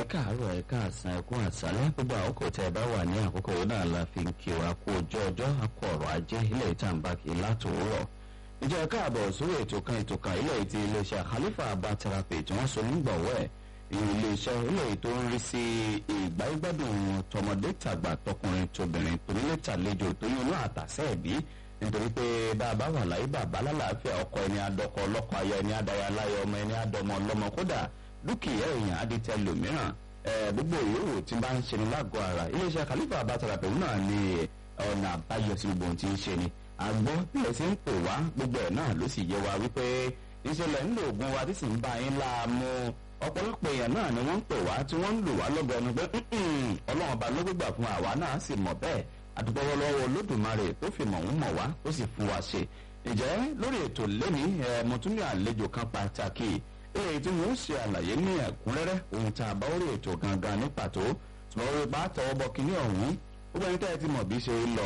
káàárọ̀ ẹ káàsán ẹ kú àṣálẹ́ gbogbo àkókò tẹ ẹ bá wà ní àkókò yìí náà la fi ń kí wa kú ojú ọjọ́ akọ ọ̀rọ̀ ajé ilé ìtàǹbà kì í látòwúrọ̀ ìjọ káàbọ̀ sórí ètò kan ètò kan ilé ìtì iléeṣẹ́ Khalifa Herbal Therapy tí wọ́n so nígbọ̀wọ́ ẹ̀ iléeṣẹ́ ilé tó ń rí sí ìgbáyégbádùn tọmọdé tàgbà tọkùnrin tóbìnrin tonílé tàlejò tó ní inú àtàsẹ́ ẹ̀bí nítorí pé bá a bá wà láyé bàbá lálàáfíà ọkọ ẹni adọkọ ọlọkọ aya ẹni adaya láyé ọmọ ẹni adọmọ ọlọmọ kódà dúkìá èèyàn adìtẹ lòmíràn gbogbo ìyówó tí bá ń ṣe ní lágọ̀ọ́ ara iléeṣẹ́ Khalifa Herbal Therapy náà ní ọ̀nà àbáyọ sí gbogbo ohun tí ń ṣe ni àgbọ̀ bílẹ̀ sí ń pè wá gbogbo ẹ̀ náà ló sì yẹ wa wípé ìṣẹ̀lẹ̀ ńlò oògùn wa tí sì ń bá yín láàmú ọ̀pọ̀lọpọ̀ èèyàn náà ni wọ́n ń pè wá tí wọ́n ń lò wá lọ́gọ̀ ẹnu pé ọlọ́run ọba ló gbégbà fún àwa náà sì mọ̀ bẹ́ẹ̀ àdúgbò lọ́wọ́ olódùmarè tó fi mọ̀ ń mọ̀ wá tó sì fún wa ṣe ǹjẹ́ lórí ètò lẹ́ni mo tún ní àlejò kan pàtàkì èyí tí wọ́n ṣe àlàyé ní ẹ̀kúnrẹ́rẹ́ ohun tá a bá orí ètò gangan ní pàtó ṣùgbọ́n orí bá tọwọ́ bọ kíní ọ̀hún gbogbo ẹni tẹ́ ẹ ti mọ̀ bí ṣe lọ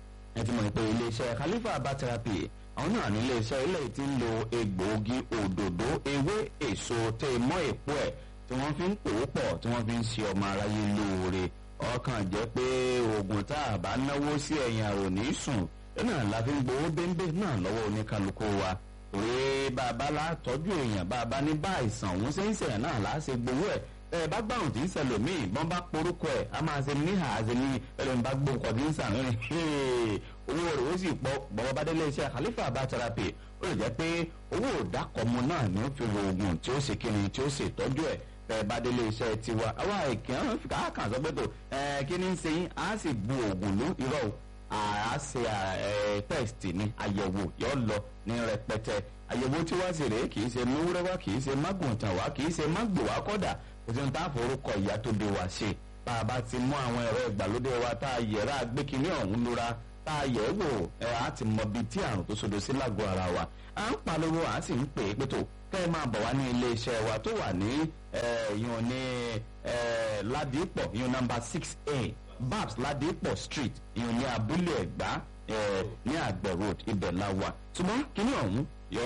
ẹ ti mọ̀ pé iléeṣẹ́ Khalifa Herbal Therapy àwọn náà ní iléeṣẹ́ ilé tí ń lo egbòogi òdòdó ewé èso tẹ́ mọ́ èpo ẹ̀ tí wọ́n fi ń pòó pọ̀ tí wọ́n fi ń ṣe ọmọ aráyé lóore ọkàn jẹ́ pé oògùn tá a bá náwó sí ẹ̀yìn àrò ní sùn náà la fi ń gbowó bẹ́ńbẹ́ náà lọ́wọ́ oníkálukú wa òye bàbá la tọ́jú èèyàn bàbá ní bá àìsàn òun ṣe ń ṣẹ̀yàn náà là á ṣe gbowó ẹ̀ ẹ bá gbàrùn tí ń ṣẹlòmíì bọ́n bá porúkọ ẹ̀ a máa ṣe níhà àṣẹ ní ẹlẹ́ni bá gbóǹkọ tí ń sàn rìn owó rẹ̀ ó sì pọ̀ bọ́wọ́ bá délé iṣẹ́ Khalifa Herbal Therapy ó lè jẹ́ pé owó òdàkọ̀mọ náà ni ó fi ro oògùn tí ó ṣe kíni tí ó ṣe ìtọ́jú ẹ̀ ẹ bá délé iṣẹ́ tiwa àwa ìkíyàn kàákàn sọ pé tó ẹ kí ni ń ṣe yín á sì bu oògùn ló irọ́ o àá ṣe test ni àyẹ̀wò yóò lọ ní rẹpẹtẹ àyẹ̀wò tí wá sí rèé kì í ṣe múwúrẹ́wá kì í ṣe mágùntàn wá kì í ṣe mágbòwá kọ́dà kò sí ní tá a forúkọ ìyá tó de wá ṣe bá a bá ti mú àwọn ẹ̀rọ ìgbàlódé wa tá a yẹ̀rọ àgbékiní ọ̀hún lura tá a yẹ̀ wò ẹ̀ á ti mọ ibi tí àrùn tó sodo sí lágọ̀ọ́ ara wa à ń pariwo à ń sì ń pè é pé tó kẹ́ ẹ máa bọ̀ wá ní iléeṣẹ́ wa tó wà ní ìyọ̀n ní ládìpọ̀ ìyọ̀n nọ́mbà six a babs ládìpọ̀ street ìyọ̀n ní abúlé ẹ̀gbá ní àgbẹ̀ road ibẹ̀ la wà ṣùgbọ́n kíní ọ̀hún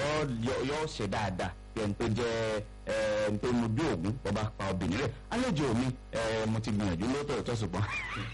yóò ṣe dáadáa yẹn tó jẹ́ ẹn tó mu bí òògùn bọba pa obìnrin rẹ̀ àlejò mi mo ti gbìyànjú lóòótọ́ tó ṣùgbọ́n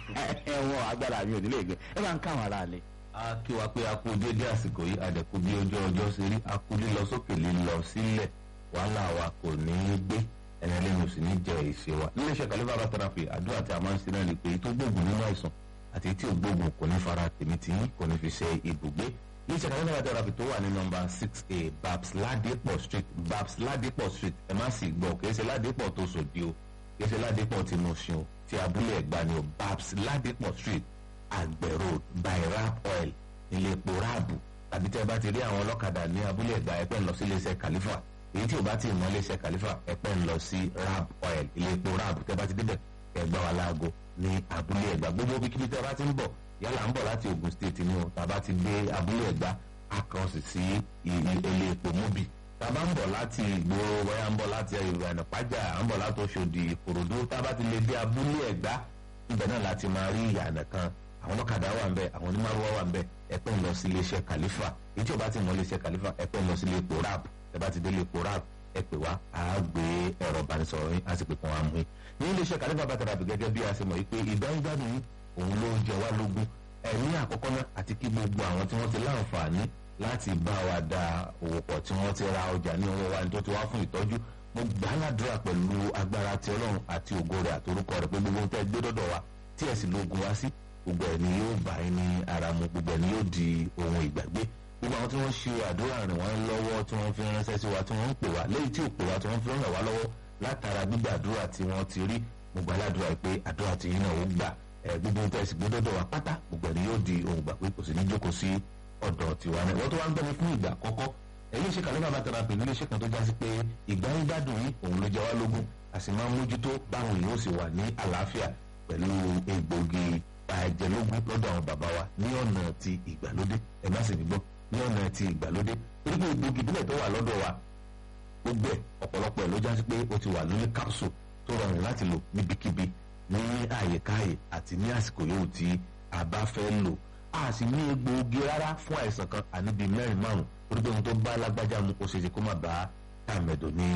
ẹ̀wọ̀n agbára mi ò nílé gbé ẹ bá ń káwọn ará lẹ. a kí wa pé a kú dédé àsìkò yìí àdẹ̀kú bí ojú ọjọ́ ṣe rí a kú lílọ sókè lílọ sílẹ̀ wàhálà wa kò ní í gbé ẹni lẹ́nu sì ní jẹ ìṣe wa. níléeṣẹ́ Khalifa Herbal Therapy àdúrà tí a máa ń ṣe náà ni pé tó gbógun nínú àìsàn àti tí ò gbógun kò ní fara tèmi tí kò ní fi ṣe ibùgbé níṣẹ́ Khalifa Herbal Therapy tó wà ní nọ́mbà six a babs ladipo street babs ladipo street ẹ má sì gbọ́ kìí ṣe ladipo tó sòdí o kìí ṣe ladipo tí mo ṣe o ti abúlé ẹ̀gbá ni o babs ladipo street àgbẹ̀ road by rap oil ilé epo ráàbù tàbí tẹ́ bá ti rí àwọn ọlọ́kadà ní abúlé ẹ̀gbá ẹ̀pẹ́ ń lọ sí iléeṣẹ́ Khalifa èyí tí o bá ti mọ iléeṣẹ́ Khalifa ẹ̀pẹ́ ń lọ sí rap oil ilé epo ráàbù tẹ́ bá ti débẹ̀ ẹ̀gbá wa láago ní abúlé ẹ̀gbá gbogbo bíkíbi tẹ́ bá ti ń bọ̀ yálà ń bọ̀ láti Ogun State ni o tàbá ti dé abúlé ẹ̀gbá akọ̀sì sí ilé epo móbì tàbá ń bọ̀ láti ìgboro wáyà ń bọ̀ láti ìrìnà pàjá à ń bọ̀ láti Òṣòdì Ìkòròdú tàbá ti lè dé abúlé ẹ̀gbá ibẹ̀ náà láti máa rí ìyànà kan àwọn ọlọ́kadà wà ń bẹ̀ àwọn onímọ̀rúwá wà ń bẹ̀ ẹ̀pẹ́ ń lọ sí iléeṣẹ́ Khalifa èyí tí o bá ti mọ iléeṣẹ́ Khalifa ẹ̀pẹ́ ń lọ sí ilé epo rap ẹ bá ti dé ilé epo rap ẹ pè wá a gbé ẹ̀rọ ìbánisọ̀rọ̀ yín a sì pè kàn wá mú yín ní iléeṣẹ́ Khalifa Herbal Therapy gẹ́gẹ́ bí a ṣe mọ̀ yìí pé ìdánwò òun ló jẹ wá lógún ẹ̀mí àkọ́kọ́ náà àti kí gbogbo àwọn tí wọ́n ti láǹfààní láti bá wa da òwò pọ̀ tí wọ́n ti ra ọjà ní owó wa ní tó ti wá fún ìtọ́jú mo gbà á ládùúrà pẹ̀lú agbára ti ọlọ́run àti ògo rẹ̀ àtorúkọ rẹ̀ pé gbogbo tẹ́ gbé dọ́dọ̀ wa tí ẹ̀ sì lóògùn wá sí gbogbo ẹ̀ ni yóò bá yín ní ara mu gbogbo ẹ̀ ni yóò di ohun ìgbàgbé gbogbo àwọn tí wọ́n ṣe àdúrà rìn wọ́n lọ́wọ́ tí wọ́n fi ránṣẹ́ sí wa tí wọ́n ń pè wá lẹ́yìn tí ò pè wá tí wọ́n fi ràn wá lọ́wọ́ látara gbígbàdúrà tí wọ́n ti rí mo gbà ládùúrà pé àdúrà tí yín náà ó gbà gbogbo nǹkan ẹ̀sìn gbódọ́dọ̀ wa pátá gbogbo ẹni yóò di ohun gbà pé kò sí ní jókòó sí ọ̀dọ̀ tiwa náà wọ́n tó wá ń gbẹ́ni fún ìgbà àkọ́kọ́ ẹ̀yìn iṣẹ́ Khalifa Herbal Therapy ní iléeṣẹ́ kan tó já sí pé ìgbà ń gbádùn yín òun ló jẹ wá lógún a sì máa ń mójútó báwọn yóò sì wà ní àlàáfíà pẹ̀lú egbògi àjẹlógún lọ́dọ̀ àwọn bàbá wa ní ọ̀nà ti ìgbàlódé ẹ má sì ní gbọ́ ní ọ̀nà ti ìgbàlódé torí pé egbògi ìbílẹ̀ tó wà lọ́dọ̀ wa gbogbo ẹ̀ ọ̀pọ̀lọpọ̀ ẹ̀ ló já sí pé ó ti wà lórí capsule tó rọrùn láti lò níbikíbi ní àyèkáyè àti ní àsìkò yòówù tí a bá fẹ́ lò a sì ní egbòogi rárá fún àìsàn kan àníbi mẹ́rin márùn torí pé ohun tó bá lágbájá mu ó ṣe ṣe kó má bá tàmẹ̀dò ní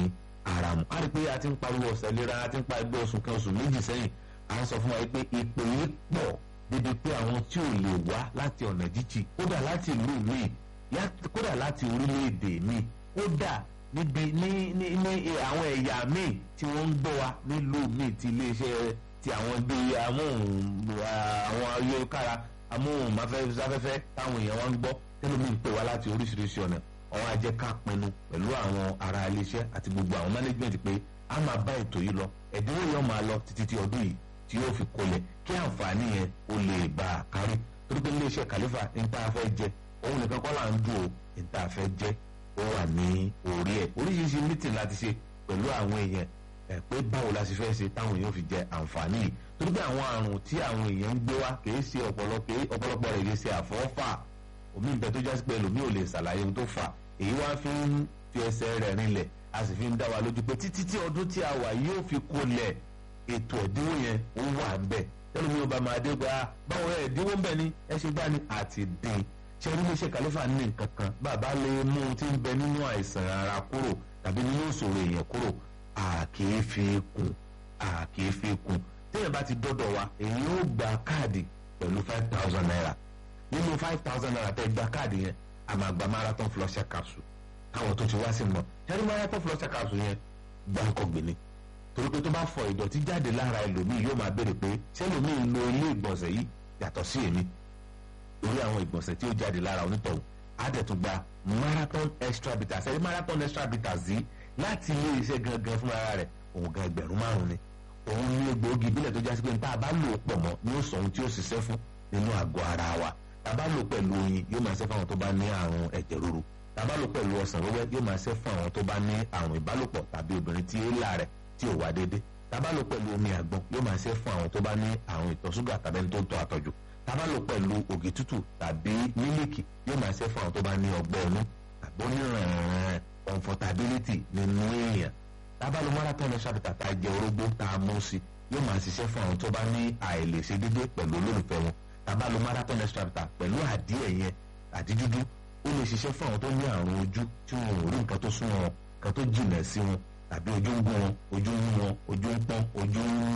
ara mu a rí i pé a ti ń pariwo ọ̀sẹ̀ lera a ti ń pariwo oṣù kan oṣù méjì sẹ́yìn à ń sọ fún wa pé ìpè yìí pọ̀ débi pé àwọn tí ò lè wá láti ọ̀nà jíjì kódà láti ìlú míì kódà láti orílẹ̀-èdè míì kódà níbi ní ní ní àwọn ẹ̀yà míì tí wọ́n ń gbọ́ wa nílùú míì ti iléeṣẹ́ ti àwọn bíi amóhùn àwọn ayélujára amóhùnmáfẹ́fẹ́ táwọn èèyàn wa ń gbọ́ tẹ́lómi ń pè wá láti oríṣiríṣi ọ̀nà ọ̀hún á jẹ́ ká pinnu pẹ̀lú àwọn ará iléeṣẹ́ àti gbogbo àwọn management pé a máa bá ètò yìí lọ ẹ̀dínwó yẹn máa lọ títí tí ọdún yìí tí yóò fi kolẹ̀ kí àǹfààní yẹn ó lè bá a kárí torí pé iléeṣẹ́ kàlífà ní tá a fẹ́ jẹ òun nìkan kọ́ là ń dùn ó ní tá a fẹ́ jẹ ó wà ní orí ẹ̀ oríṣiríṣi mítìn láti ṣe pẹ̀lú àwọn èèyàn ẹ̀ pé báwo la ṣe fẹ́ ṣe táwọn èèyàn fi jẹ àǹfààní yìí torí pé àwọn àrùn tí àwọn èèyàn ń gbé wá kì í ṣe ọ̀pọ̀lọpọ̀ rẹ̀ kì í ṣe àfọ́fà omi ìbẹ́ tó jásí pé ẹlòmíì ò lè ṣàlàyé ohun tó fà èyí wá fi ń fi ẹsẹ̀ rẹ̀ rinlẹ̀ a sì fi ń dá wa lójú pé títí tí ọdún tí a wà yóò fi kolẹ̀ ètò ẹ̀dínwó yẹn ó wà ń bẹ̀ ẹlòmíì ọba máa dé gba báwo ẹ̀ ẹ̀dínwó ń bẹ̀ ni ẹ ṣe gbá ni àti dín ṣe rí iléeṣẹ́ kàlífà ní nǹkan kan bàbá lè mú un tí ń bẹ nínú àìsàn ara kúrò tàbí nínú ìṣòro èèyàn kúrò àkèé fi kún àkèé fi kún téèyàn bá ti dọ́dọ̀ wa èyí ó gba káàdì pẹ̀lú five thousand naira nínú five thousand naira tẹ́ gba káàdì yẹn a máa gba marathon flusher capsule káwọn tó ti wá sí mọ̀ ṣẹ́ni marathon flusher capsule yẹn gbáǹkọ̀ gbìnì torí pé tó bá fọ ìdọ̀tí jáde lára ẹlòmíì yóò máa béèrè pé ṣẹlòmíì lo ilé ìgbọ̀nsẹ̀ yìí yàtọ̀ sí èmi lórí àwọn ìgbọ̀nsẹ̀ tí ó jáde lára onítọ̀hún á dẹ̀ tún gba marathon extra bitters ẹ̀rí marathon extra bitters yìí láti ilé iṣẹ́ gangan fún ara rẹ̀ òun gan ẹgbẹ̀rún márùn-ún ni òun ní egbòogi ìbílẹ̀ tó jásí pé níta bá lò ó pọ̀ mọ́ ni ó sọ ohun tí ó ṣiṣẹ́ fún nínú àgọ́ ara wa tàbá lò pẹ̀lú oyin yóò máa ṣe fún àwọn tó bá ní àrùn ẹ̀jẹ̀ ríru tàbá lò pẹ̀lú ọsàn wẹ́wẹ́ yóò máa ṣe fún àwọn tó bá ní àrùn ìbálòpọ̀ tàbí obìnrin tí èélà rẹ̀ tí ò wá déédé tàbá lò pẹ̀lú omi àgbọn yóò máa ṣe fún àwọn tó bá ní àrùn ìtọ̀ ṣúgà tàbí ẹni tó ń tọ́ àtọ̀jù tàbá lò pẹ̀lú ògì tútù tàbí mílíkì yóò máa ṣe fún àwọn tó bá ní ọgbẹ́ inú tàbí onírànràn comfortability nínú èèyàn tàbá lò marathon ṣàbìtà tá a jẹ orógbó tá a mú sí yóò máa ṣiṣẹ́ fún àwọn tó bá ní àìlèṣe déédé pẹ̀lú olólùfẹ́ wọn tàbá lo marathon extractor pẹ̀lú àdíẹ̀ yẹn àdídúdú ó lè ṣiṣẹ́ fún àwọn tó ní àrùn ojú tí wọn ò rí nǹkan tó sún wọn nǹkan tó jìnà sí wọn tàbí ojú ń gún wọn ojú ń wọn ojú ń pọ́n ojú ń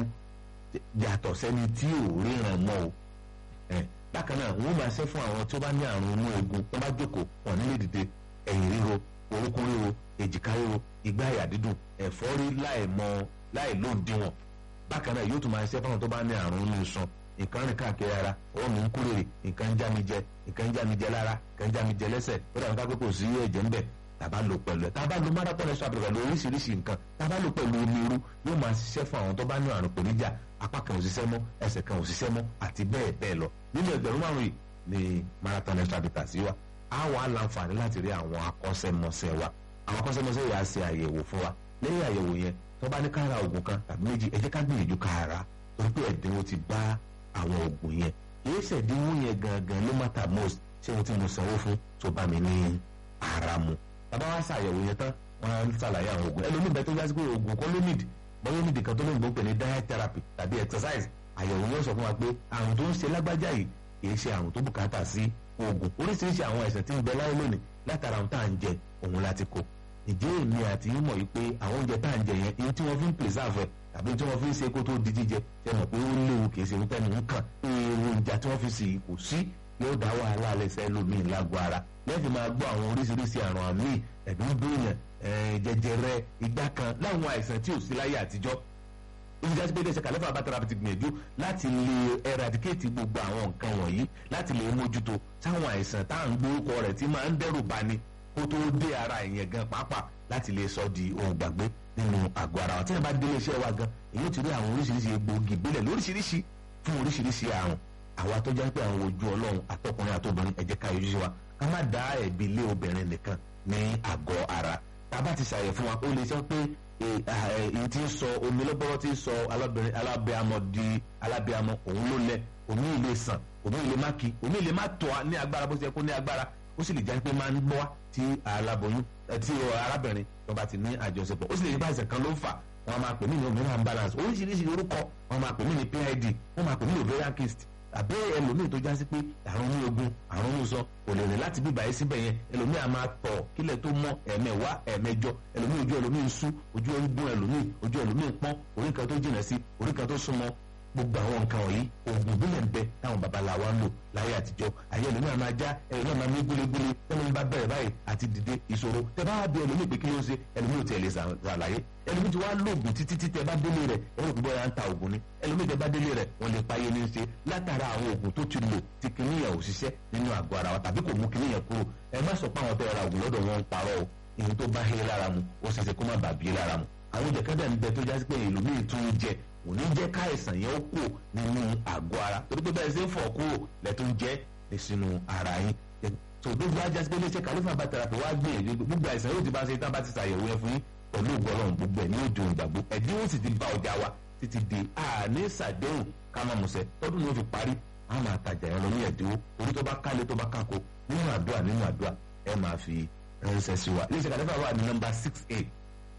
yàtọ̀ sẹ́ni tí ò ríran mọ́ o bákan náà wọ́n máa ṣe fún àwọn tó bá ní àrùn inú egun wọ́n bá jókòó wọn nílé dìde ẹ̀yìn ríro orúkún ríro èjìká ríro igbá àyà dídùn ẹ̀fọ́rí láì mọ láì lóǹdíwọ̀n bákan náà yóò tún máa ṣe fún àwọn tó bá ní àrùn inú iṣan nǹkan rìn káàkiri ara ọwọ́ mi ń kú rèrè nǹkan ń já mi jẹ nǹkan ń já mi jẹ lára nǹkan ń já mi jẹ lẹ́sẹ̀ ó dàbí kápẹ́ kò sí ẹ̀jẹ̀ ńbẹ̀ tàbá lò pẹ̀lú ẹ̀ tàbá lo marathon ẹ̀ṣọ́ àbẹ̀rẹ̀ pẹ̀lú oríṣiríṣi nǹkan tàbá lò pẹ̀lú omi irú yóò máa ṣiṣẹ́ fún àwọn tó bá ní àrùn pèníjà apá kan ò ṣiṣẹ́ mọ́ ẹsẹ̀ kan ò ṣiṣẹ́ mọ́ àti bẹ́ẹ̀ bẹ́ẹ̀ lọ nínú ẹgbẹ̀rún márùn yìí ni marathon ẹ̀ṣọ́ àbẹ̀tà sí wa á wà á láǹfààní láti rí àwọn akọ́ṣẹ́mọṣẹ́ wa àwọn akọ́ṣẹ́mọṣẹ́ yà á ṣe àyẹ̀wò fún wa lẹ́yìn àyẹ̀wò yẹn tó bá ní ká ra oògùn kan tàbí méjì ẹ jẹ́ ká gbìyànjú ká ra torí pé ẹ̀dínwó ti bá àwọn oògùn yẹn kìí ṣẹ̀dínwó yẹn gangan ló matter most ṣé ohun tí mo sanwó fún tó bá mi ní ara mu bàbá wa ṣàyẹ̀wò yẹn tán wọ́n á ṣàlàyé àwọn oògùn ẹlòmíì bẹ́ẹ̀ tó yá sí pé oògùn kọ́ ló nìdí bọ́lá nìdí kan tó lóyún gbó pè ní diet therapy tàbí exercise àyẹ̀wò yóò sọ fún wa pé àrùn tó ń ṣe lágbájá yìí kìí ṣe àrùn tó bùkátà sí oògùn oríṣiríṣi àwọn àìsàn tí ń bẹ láyé lónìí látara ohun tá à ń jẹ òun láti kó ìjẹ́ èmi àti yín mọ̀ yìí pé àwọn oúnjẹ tá à ń jẹ yẹn èyí tí wọ́n fi ń preserve ẹ̀ tàbí tí wọ́n fi ń ṣe kó tó di jíjẹ ṣe mọ̀ pé ó léwu kìí ṣe ohun tẹ́nu ń kàn èròjà tí wọ́n fi sì kò sí yóò dá wàhálà lẹ́sẹ̀ lómi lágbo ara lẹ́ẹ̀fì máa gbọ́ àwọn oríṣiríṣi àrùn àmì ẹ̀dùn dùnyàn jẹjẹrẹ igbá kan láwọn àìsàn tí ò sí láyé àtijọ́ ó fi jásí pé iléeṣẹ́ kàlẹ́fà bàtàrà ti gbìyànjú láti lè eradicate gbogbo àwọn nǹkan wọ̀nyí láti lè mójútó sáwọn àìsàn tá à ń gbórúkọ rẹ̀ tí máa ń dẹ́rù bani kó tó dé ara ìyẹn gan pàápàá láti lè sọ di ohun gbàgbé nínú àgọ́ ara wa tí wọ́n bá délé iṣẹ́ wa gan èyí ti rí àwọn oríṣiríṣi egbòogi ìbílẹ̀ lóríṣiríṣi fún oríṣiríṣi àrùn àwa tó jẹ́ pé àwọn ojú ọlọ́run àtọkùnrin àtobìnrin ẹ jẹ́ ká yọjú sí wa ká má dá ẹ̀bi lé obìnrin nìkan ní àgọ́ ara tá a bá ti ṣàyẹ̀ fún wa ó lè sọ pé èyí tí ń sọ omi lọ́bọ̀rọ̀ tí ń sọ alábẹ́amọ di alábẹ́amọ òun ló lẹ omi ilé sàn omi ilé má kí omi ilé má tọ́ ní agbára bó ṣe kó ní agbára ó sì lè jẹ́ pé máa ń gbọ́ tí aláboyún tí arábìnrin tó bá ti ní àjọṣepọ̀ ó sì lè jẹ́ báyìí kan ló ń fà wọ́n máa pè mí ní hormonal balance oríṣiríṣi orúkọ wọ́n máa pè mí ní PID wọ́n máa pè mí ní ovarian cyst tàbí ẹlòmíì tó já sí pé àrùn ní ogun àrùn ní sọ kò lè rìn láti bíbá yìí síbẹ̀ yẹn ẹlòmíì a máa tọ̀ kílẹ̀ tó mọ́ ẹ̀mẹ̀wá ẹ̀mẹjọ ẹlòmíì ojú ẹlòmíì ń sú ojú ń gún ẹlòmíì ojú ẹlòmíì ń pọ́n orí kan tó jìnà sí orí kan tó súnmọ́ gbogbo àwọn nǹkan wọ̀nyí oògùn ìbílẹ̀ ń bẹ táwọn babaláwa ń lò láyé àtijọ́ àyè ẹlòmíì àmà já ẹlòmíì àmà mí gúlégúlé tẹ́lẹ̀ ń bá bẹ̀rẹ̀ báyìí àti dìde ìṣòro tẹ bá bí ẹlòmíì pé kí ló ń ṣe ẹlòmíì ò tiẹ̀ lè ṣàlàyé ẹlòmíì ti wá lóògùn títí tí tẹ bá délé rẹ̀ ẹ̀rọ ìgbọ́ ya ń ta oògùn ni ẹlòmíì tẹ bá délé rẹ̀ wọ́n lè páyé ní í ṣe látara àwọn oògùn tó ti lò tí kìnìyàn ò ṣiṣẹ́ nínú àgọ́ ara wa tàbí kò mú kìnìyàn kúrò ẹ má sọ pé àwọn tẹ ra oògùn lọ́dọ̀ wọn ń parọ́ o èyí tó bá hé lára mu ó ṣeéṣe kó má bàbí lára mu àwọn jẹ̀kẹ́dẹ̀ ń bẹ tó jásí pé ẹlòmíì tún ń jẹ kò ní jẹ́ káìsàn yẹn ó kù nínú àgọ́ ara torí pé bẹ́ẹ̀ ṣe ń fọ̀ kúrò lẹ́tọ́ ń jẹ́ ní sínú ara yín tó gbogbo ajá sí pé iléeṣẹ́ kàlífà bá tẹ̀rapì wá gbìyànjú gbogbo àìsàn yóò ti bá ṣe tá bá ti ṣàyẹ̀wò yẹn fún yín pẹ̀lú ìgbọ́lọ́run gbogbo ẹ̀ ní òjò ìgbàgbọ́ ẹ̀dínwó sì ti bá ọjà wa títí di àní ṣàdéhùn kámọ́mùsẹ̀ tọ́dún ló fi parí a máa tajà yẹn lọ ní ẹ̀dínwó torí tó bá kálé tó bá kákó nínú àdúrà nínú àdúrà ẹ máa fi ránṣẹ́ sí wa iléeṣẹ́ kàlífà wà ní nọ́mbà six eight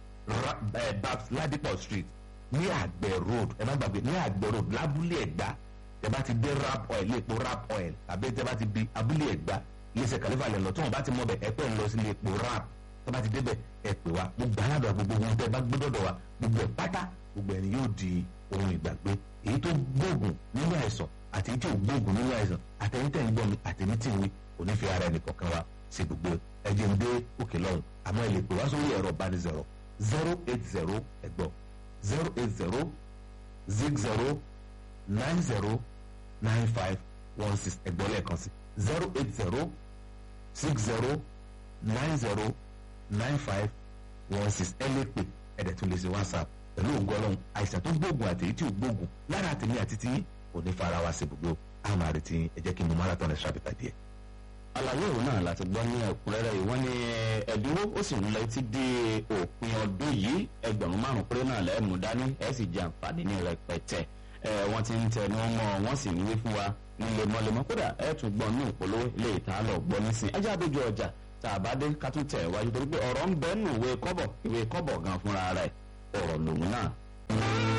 babs ladipo street ní àgbẹ̀ road ẹ má gbàgbé ní àgbẹ̀ road lábúlé ẹ̀gbá tẹ bá ti dé rap oil léèpo rap oil tàbí tẹ bá ti di abúlé ẹ̀gbá iléeṣẹ́ kàlífà lẹ̀ lọ tí wọ́n bá ti mọ̀ bẹ̀ ẹ pẹ́ ń lọ sí léèpo rap tẹ bá ti débẹ̀ ẹ pè wá gbogbo aládùn gbogbo ohun tẹ bá gbé dọ̀dọ̀ wa gbogbo ẹ̀ pátá gbogbo ẹni yóò di ohun ìgbàgbé èyí tó gbóògùn nínú àìsàn àti èyí tí ò gbóògùn nínú àìsàn àtẹ̀yìn tẹ̀ ń gbọ́ mi àtẹ̀mí tì ń wí kò ní fi ara ẹnì kọ̀ọ̀kan wa ṣe gbogbo ẹ̀jẹ̀ ń dé òkè lọ́hùn àmọ́ ẹ lè pè wá sórí ẹ̀rọ ìbánisọ̀rọ̀ zero eight zero ẹ̀gbọ́n zero eight zero zig zero nine zero nine five one six ẹgbẹ́ lẹ́ẹ̀kan sí zero eight zero six zero nine zero nine five one six ẹ lè pè ẹ̀dẹ̀ tún lè ṣe whatsapp pẹ̀lú ògùn ọlọ́run àìsàn tó gbóògùn àti èyí tí ò gbóògùn lára àtẹ̀mí àti tí kò ní fara wa sí gbogbo àmọ́ àrètí ẹ jẹ́ kí n mú marathon ẹ̀ ṣàbẹ̀tà díẹ̀ àlàyé òun náà láti gbọ́ ní ẹ̀kúnrẹ́rẹ́ yìí wọ́n ní ẹ̀dínwó ó sì ń lọ títí dé òpin ọdún yìí ẹgbẹ̀rún márùn péré náà lẹ́ẹ̀mú dání ẹ̀ sì jẹ àǹfààní ní rẹpẹtẹ wọ́n ti ń tẹnu mọ́ wọ́n sì ń wí fún wa ní lemọ́lemọ́ kódà ẹ̀ tún gbọ́ ní ìpolówó ilé ìta lọ gbọ́ nísìn ẹjẹ́ àdójú ọjà tá a bá dé ká tún tẹ̀ wájú torí pé ọ̀rọ̀ ń bẹ́ẹ̀ nù ìwé kọ́bọ̀ ìwé kọ́bọ̀ gan fúnra rẹ̀ ọ̀rọ̀ lòun náà.